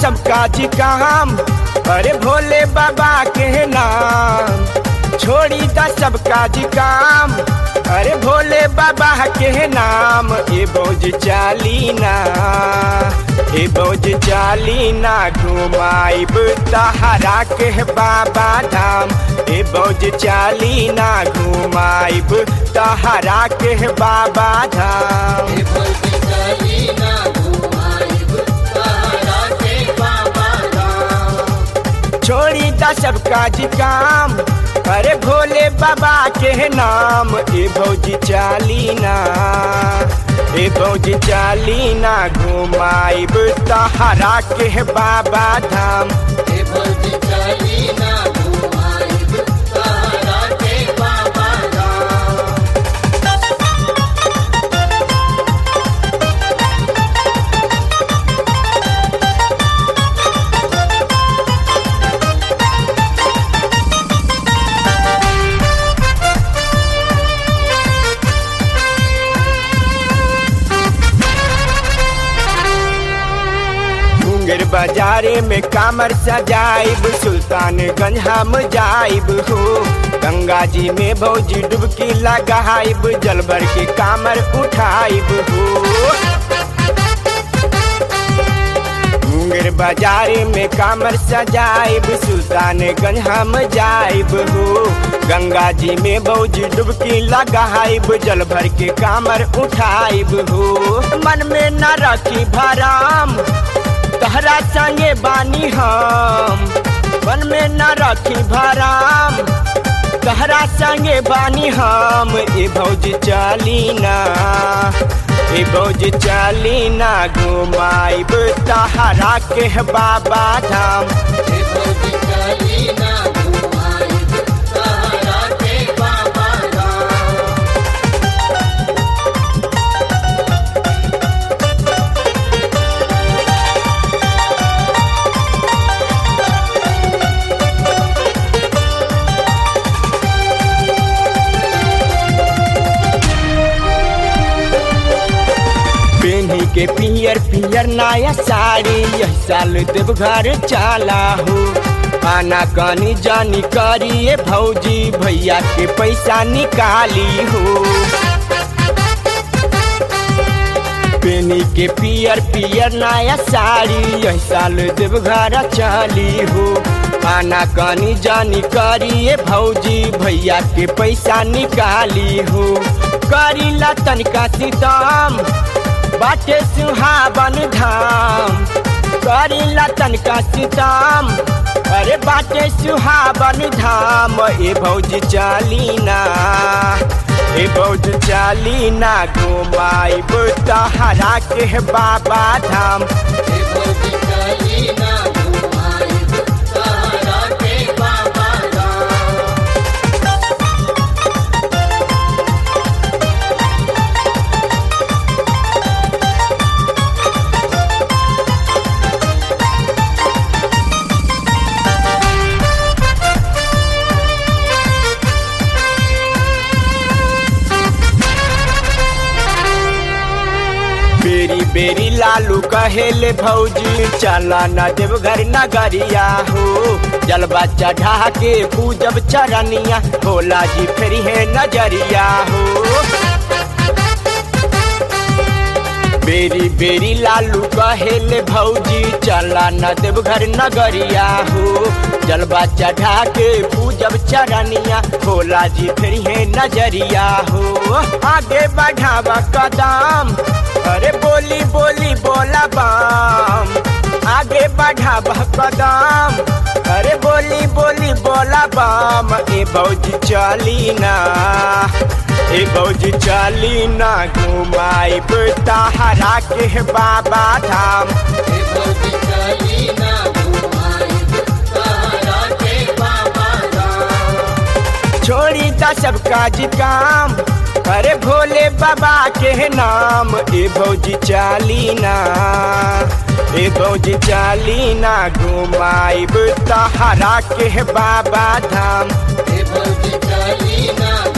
सबका जी काम अरे भोले बाबा के नाम छोड़ी द सबका जी काम अरे भोले बाबा के नाम ए बोझ चालीना ए बोझ चालीना घुमाइब तहरा के बाबा धाम ए बोझ चालीना घुमाइब तहरा के बाबा धाम छोड़ी द सबका जी काम अरे भोले बाबा के नाम ए भौजी चालीना ए भौजी चालीना घुमाइब तहरा के बाबा धाम मुंगेर बाजारे में कामर सजाइब सुल्तानगंज हम जाइब हो गंगा जी में भौजी डुबकी लगाइब जल भर के कामर उठाइब हो मुंगेर बाजारे में कामर सजाइब सुल्तानगंज हम जाइब हो गंगा जी में भौजी डुबकी लगाइब जल भर के कामर उठाइब हो मन में न रखी भराम तहरा संगे बानी हम मन में न रखी भराम तहरा संगे बानी हम ए भौज चालीना ए भौज चालीना घुमाइब तहरा के बाबा धाम पेन्ही के पियर पियर नया साड़ी यह साल देवघर चाला हो आना कानी जानी करिए भौजी भैया के पैसा निकाली हो पेनी के पियर पियर नया साड़ी यह साल देवघर चाली हो आना कानी जानी करिए भौजी भैया के पैसा निकाली हो करीला तनिका सीताम बाटे सुहावन धाम करीला तनिका सीताम अरे बाटे सुहावन धाम ए भौजी चालीना ए भौज चालीना घुमाइब तहरा के बाबा धाम बेरी बेरी लालू कहेले भौजी चला न देवघर नगरिया हो जलवा चढ़ा के पूजब चरनिया भोला जी फेरी है नजरिया हो बेरी बेरी लालू कहेले भौजी चला न देवघर नगरिया हो जलवा चढ़ा के पूजब चरनिया भोला जी फिर है नजरिया हो आगे बढ़ावा कदम अरे बोली बोली बोला बाम आगे बढ़ावा कदम अरे बोली बोली बोला बाम ए भौजी चलीना ए भौजी चलीना घुमाइब तहरा के बाबा धाम छोड़ी ता सबका जी काम अरे भोले बाबा के नाम ए भौजी चालीना ए भौजी चालीना घुमाइब तहरा के बाबा धाम चलीना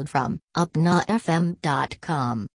from upnafm.com.